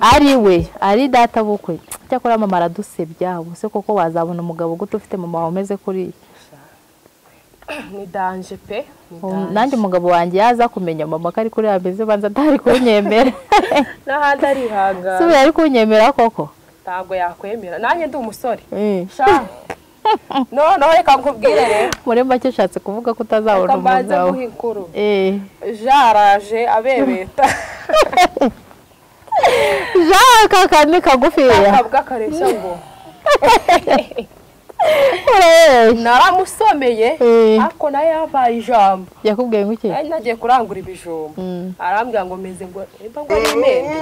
ari we ari data bukwe cyakora mama aradusebya ubuse koko wazabona umugabo gute ufite mama wawe umeze kuriya ni danje pe ni danje. nanjye umugabo wanjye yaza kumenya mama ko ari kuriya ameze banza atari kunyemera n'ahandi arihangana subira ari kunyemera koko ntabwo yakwemera nanjye ndi umusore Eh. sha noneho reka nkubwire rero muri make ushatse kuvuga ko reka utazabona mbanze umugabo guha inkuru Eh. jaraje abebeta jean kaka ni kagufiya akavuga akareshya ngo Eh. naramusomeye Eh. ariko nayo yabaye ijambo yakubwiye ngo iki nari nagiye kurangura ibijumba Mm. arambwira ngo meze ngo mba ngo nimende